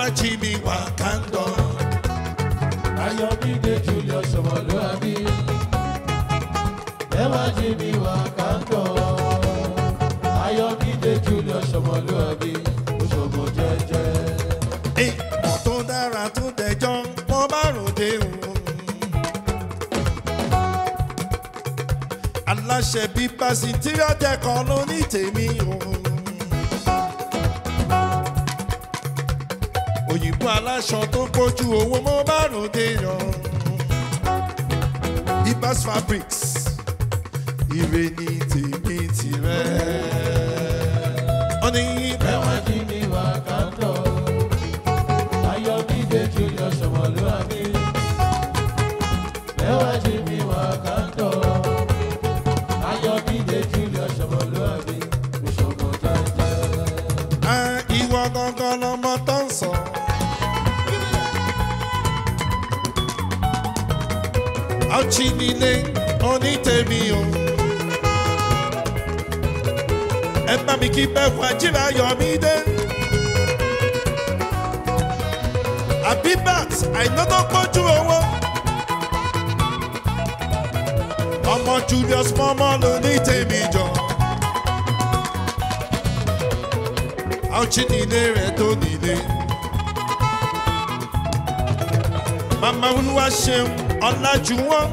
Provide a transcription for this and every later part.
wá jí mi wá kándọ̀. Ayọ̀mídé Julius Ọmọlúwàbí. Ẹ wá jí mi wá kántọ̀. Ayọ̀mídé Julius Ọmọlúwàbí. Oṣogbo jẹ́jẹ́. ìmọ̀ tó dára tó dẹjọ́ wọ́n bá ròde òun. aláṣẹ bíi pàṣípàṣẹ dẹ́kọ̀ ló ní tèmi òun. òyìnbó aláṣọ tó kojú owó mo bá ròde yan. ibas fabrics ire ni tèmi tirẹ̀. wọ́n ní Ẹ wá jí mi wá kántọ̀. Ayọ̀mídé Julius Ọmọlúwàbí. Ẹ wá jí mi wá kántọ̀. Ayọ̀mídé Julius Ọmọlúwàbí. Oṣogbo jẹ́jẹ́. Ah, ìwọ gangan lọmọ tó ń sọ. ọtí nílé onítẹ̀mí o. ẹ bá mi kí bẹ́ẹ̀ fún ajíra yọmí dé. abibat àìná tó pọ́jú owó. ọmọ julius mọ́mọ́ ló ní tèmi jọ. ọtí nílé rẹ̀ tó nílé. màmá olúwa ṣeun ọ̀làjú wọn.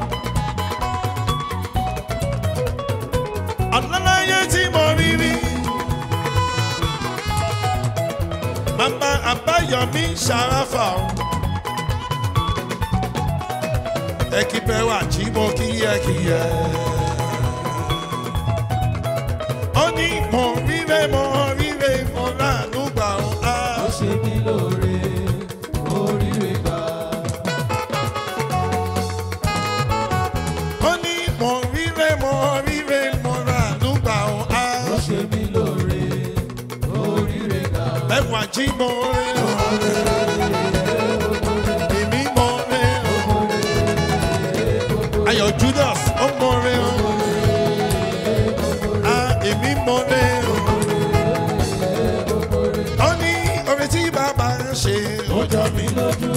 ọ̀làláyé tí mo rí rí. màmá àbáyọ̀mí ṣàráfà o. ẹ kí bẹ́ẹ̀ wà jí mo kíyẹ́kíyẹ́. ó ní mo ríre mo ríre mo ránú gbà ó. Ó ṣe mí lóore, oríire gbà. ó ní mo ríre mo ríre mo ránú gbà ó. Ó ṣe mí lóore, oríire gbà. ẹwà jí mo rí o. èmi mo rí o. ayọ̀ judas ó mo rí o. Ah, èmi mo rí o. ó ní orin tí bàbá ń ṣe ó jọ mí lójú.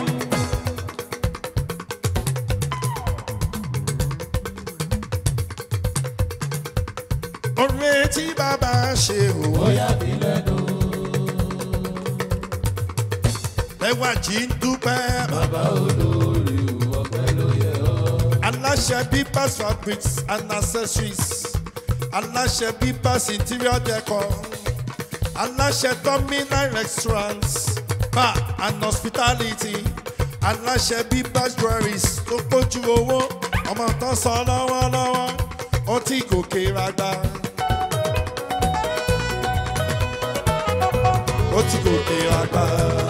orin tí bàbá ń ṣe ó Ó yà mí lẹ́nu, ẹwà jí ń dúpẹ́. bàbá olórí ọ̀pẹ ló yẹ ọ́. aláṣẹ bíbas fabrics and accessories aláṣẹ bíbas interior decor aláṣẹ terminal restaurants bar and hospitality aláṣẹ bíbas jewelries tó pójú owó ọmọ tó sọ lọ́wọ́lọ́wọ́ ó ti gòkè ragba. ó ti gòkè ragba.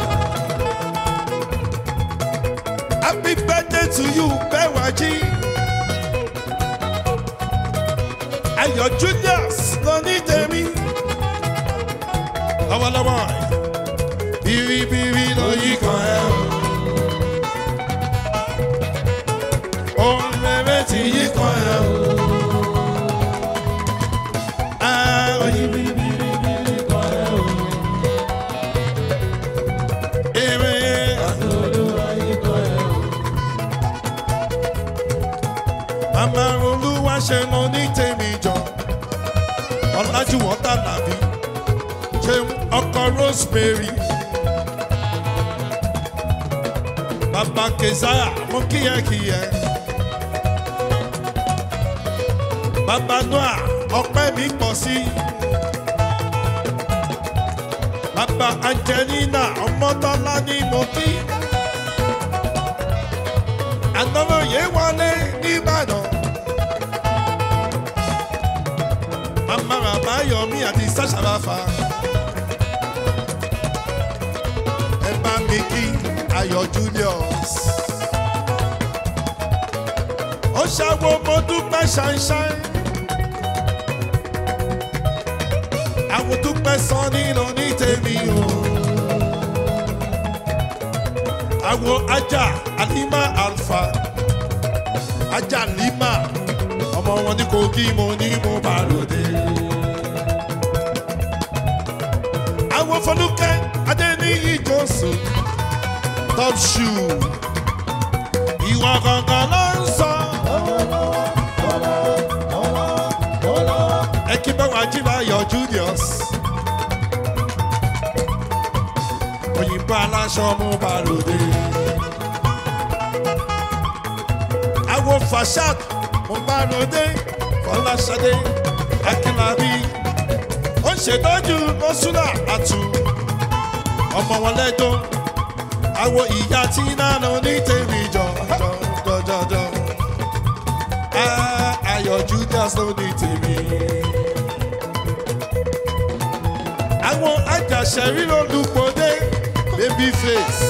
Happy birthday to you, Bẹ́wàjí. Ayọ̀ Julius ló ní tèmi. Lọ́wọ́lọ́wọ́ biribiri ló yí kan ẹ̀ o. Ohun rere ti yí kan ẹ̀ o. Ah, oyin Bíríbíríbírí kan ẹ̀ o, èrè olúwa yìí kan ẹ̀ o. màmá olúwa ṣe lọ ní tèmi jọ. Ọlájúwọ̀n tàlàbí ṣeun ọkọ Rosemary. Bàbá Kezaya mú kíyẹ́kíyẹ́. Bàbá Noah ọpẹ́ mi pọ̀ sí. Bàbá Angelina ọmọdọ́lá ní mo kí. Ànọ́lóye wọlé nìbàdàn. Màmá bàbá Yọ̀mí àti Sàṣàbàfà. Ẹ bá mi kí Ayọ̀ Julius. Ó ṣàwo mo dúpẹ́ ṣáínṣáín. Àwọn dúpẹ́ sọ nínú ní tèmi o. Àwọn ajá Alima Alfa. Ajá Lima. Ọmọ wọn ní Kogi mo ní mo bá lòdì. Àwọn Fọlúkẹ́ Adé ní ìjọsìn top shoe ìwà kankan ló ń sọ. ẹ kí bá wàá jí láyọ̀ julius. òyìnbó aláṣọ mú balùwẹ̀. àwo fashad mú balùwẹ̀ fọláṣadé akínlábí. ó ń ṣètọ́jú lọ́sùnà àtù ọmọ wọn lẹ́jọ́ àwo ìyá tí nánà ní tèmi jọ jọ jọ jọ Ah, ayọ̀ judas ló ní tèmi. àwọn ajàṣẹ́rí olùpọ̀dé baby face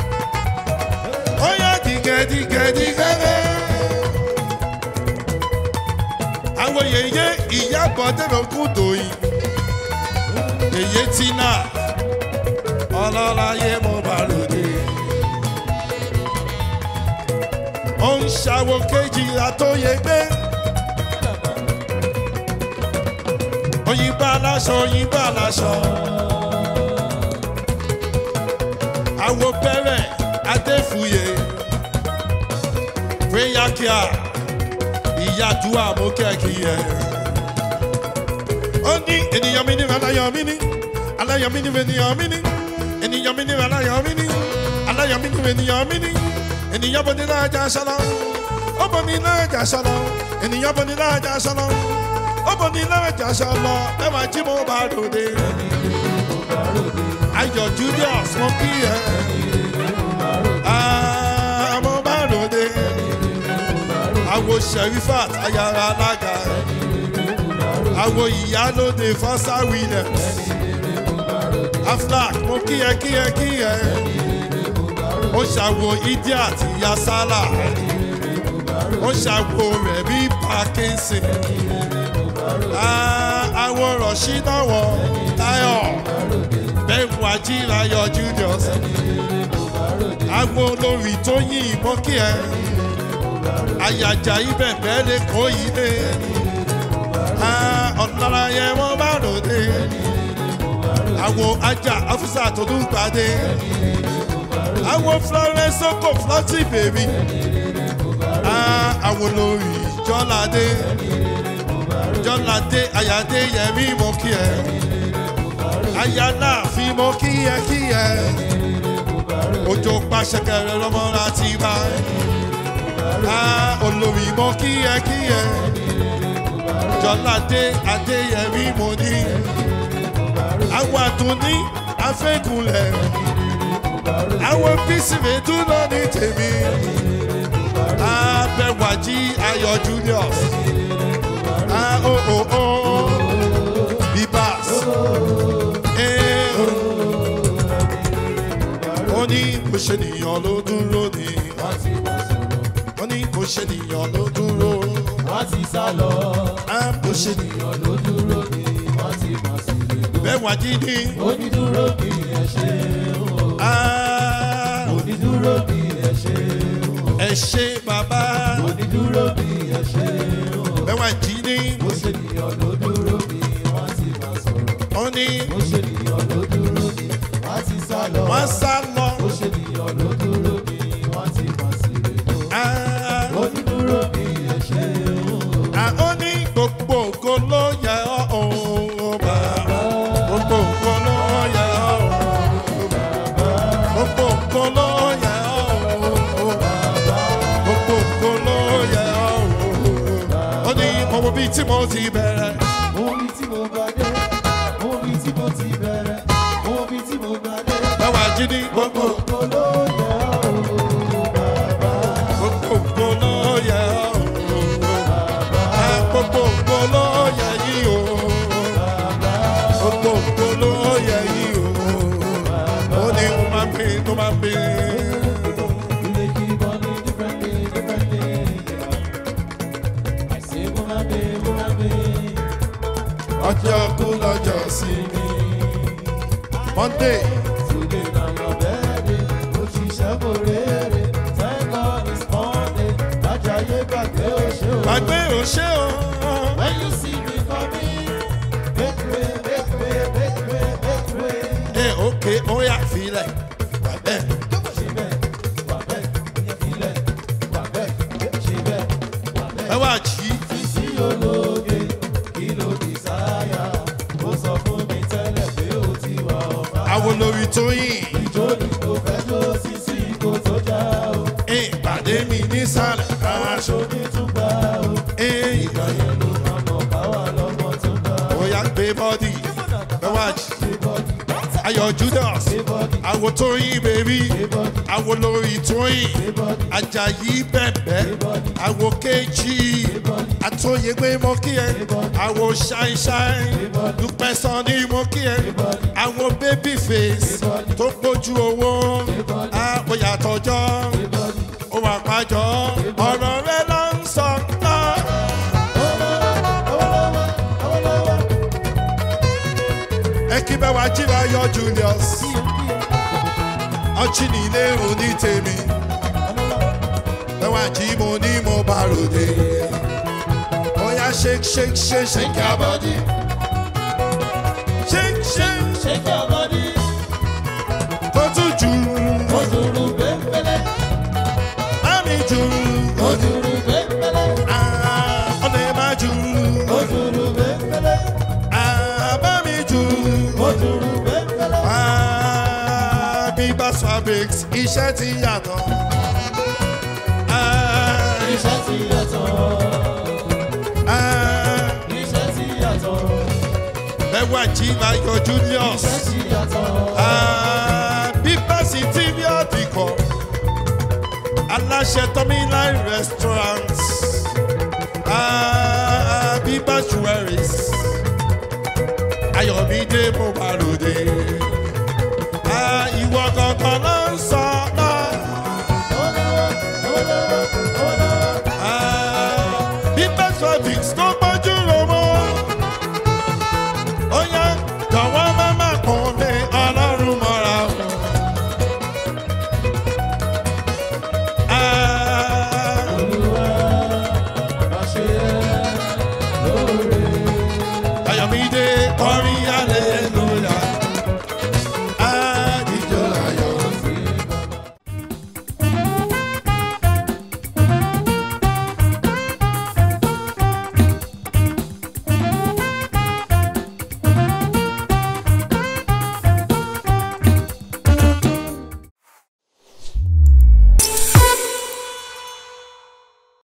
ó yá dìgẹ̀dìgẹ̀dìgẹ̀dẹ̀. àwọn yèyé ìyàbọ̀ dẹ̀rọ̀kún dòyìn èyí tí náà ọlọ́láyé mo bá lòdì. ó ń ṣàwò kejìlá tó yẹ gbé. òyìnbó aláṣọ òyìnbó aláṣọ. àwo bẹ̀rẹ̀ adéfúye péyàkíà ìyàdúrà mú kẹ́kì yẹ. ó ní ènìyàn mi ní aláyọ̀ mi ní aláyọ̀ mi ní ènìyàn mi ní ènìyàn mi ní aláyọ̀ mi ní aláyọ̀ mi ní ènìyàn mi ní ènìyàn bọ̀ ní láàjà sọ́lọ́ ó bọ̀ ní láàjà sọ́lọ́ ènìyàn bọ̀ ní láàjà sọ́lọ́ ó bọ̀ ní láàjà sọ́lọ́ ẹ máa jí mo bá ròde. ayọ̀ julius mo kí ẹ Ah, mo bá ròde. àwo sherifat ayára alága àwo ìyálóde fọ́sá williams aflac mo kí ẹ kí ẹ kí ẹ ó ṣàwo idiot ìyá sálà ó ṣàwo rẹ̀ bí parkinson Ah, àwọn rọ̀ṣí náwọ̀ táyọ̀ bẹ́ẹ̀ wá jí láyọ̀ julius àwọn olórí tó yìn ìbọn kí ẹ àyàjà ibẹ̀ bẹ́ẹ̀ lè kó yìí dé ọ̀nàrà yẹn wọ́n bá ròde àwọn ajá ọ́fíìsà tó dùn gbàdé àwọn florence oko flọ́tì bèbí àwọn olórí jọ́ládé jọ́ládé àyàdé yẹmí mo kí ẹ àyà náà fi mo kí ẹ kí ẹ òjò pàṣẹkẹrẹ lọmọ láti bá olórí mo kí ẹ kí ẹ jọ́ládé adéyẹmí mo ní àwọn àtúní afẹ́kùnlẹ̀ àwọn bísí mi dúró ní tèmi abẹ́wàjí ayọ̀ julius bíbás ó ní kò ṣe nìyàn ló dúró ní ó ní kò ṣe nìyàn ló dúró wọ́n ti sá lọ. kò ṣe nìyàn èèyàn ló dúró ní wọ́n ti mọ̀ sí i. bẹ́wàjí ní. onídúró bí ẹ ṣe o. onídúró bí ẹ ṣe o. ẹ ṣe bàbá onídúró bí ẹ ṣe o. bẹ́wàjí ní. ó ṣe nìyàn ló dúró bí wọ́n ti máa sọ̀rọ̀. ó ní ó ṣe nìyàn ló dúró bí wọ́n ti sá lọ. wọ́n sá lọ. ó ṣe nìyàn ló dúró bí wọ́n ti mọ̀ sí i. Ah, onídúró bí ẹ ṣe o. ah, ó ní gbogbo ògo ló yẹ ọ́ òun bàbá. gbogbo ògo ló yẹ ọ́ òun bàbá. gbogbo ògo ló yẹ ọ́ òun bàbá. gbogbo ògo ló yẹ ọ́ òun bàbá. ó ní mo wo bí tí mo ti bẹ̀rẹ̀. omi tí mo bá dé omi tí mo ti bẹ̀rẹ̀ omi tí mo bá dé. báwa jí ní gbogbo Gbogbo ló yẹ ọ́ bàbá. gbogbo ògo ló yẹ ọ́ òun bàbá. Ah, gbogbo ògo ló yẹ yí o. gbogbo ògo ló yẹ yí o. ó ní mo máa ń bí tó máa ń bí. You dey keep on it differently, differently. I say, Muna be, Muna be. ọjọ́ kú lọ́jọ́ sí mi. monday Today na your birthday, òṣìṣẹ́ kò rere. Thank God it's Monday, Ajayi gbàgbé òṣè o. gbàgbé òṣè o. When you see me coming, make way, make way, make way, make way. ẹ òkè ó yà filẹ̀. lóge kí ló desire ó sọ fún mi tẹ́lẹ̀ pé ó ti wà ọ̀fà. àwọn olórí tóyìn ìjó ni kò fẹ́ jó sísí kò tó já o ìpàdé mi nísàlẹ̀ káwá aṣọ onítúgbà o ìgbà ìgbà yẹn ló máa mọ̀ káwá lọ́mọ tó gbà o. bóyá gbé bọ́dì bẹ́wàjì Gbé bọ́dì, ayọ̀ judas gbé bọ́dì, àwọn tóyìn bèbí gbé bọ́dì, àwọn olórí tóyìn gbé bọ́dì, ajayi bẹ̀bẹ̀ àwọn kejì àtòyègbè mọ́ kí ẹ àwọn ṣáìṣáì dúpẹ́ sàn ní mọ́ kí ẹ àwọn baby face tó gbójú owó àwọn yàtọ̀jọ́ ó wà pàjọ́ ọ̀rọ̀ rẹ ló ń sọ náà. ẹ kí bẹ́ẹ̀ wá jí láyọ̀ julius ọtí nílé òní tèmi bẹ́ẹ̀ wá jí mo ní mo bá ròde bóyá shake shake shake shake your body shake shake shake your body, kó tún jù ojúru bẹ́ẹ̀bẹ́lẹ́, mami jù ojúru bẹ́ẹ̀bẹ́lẹ́, ah, ọ̀nà má jù ojúru bẹ́ẹ̀bẹ́lẹ́, ah, mami jù ojúru bẹ́ẹ̀bẹ́lẹ́. ah, bíbá fabrics iṣẹ́ ti yàtọ̀. Ah, Iṣẹ́ ti yàtọ̀, ah, iṣẹ́ ti yàtọ̀, bẹ́ẹ̀ wá jí láyọ̀ julius. iṣẹ́ ti yàtọ̀. Ah, bíbá sí tv ọ̀dìkọ̀ aláṣẹ tọ́míláì restaurant Ah, bíbá jewelries ayọ̀mídé mo bá lòdì Ah, ìwọ gangan ló ń sọ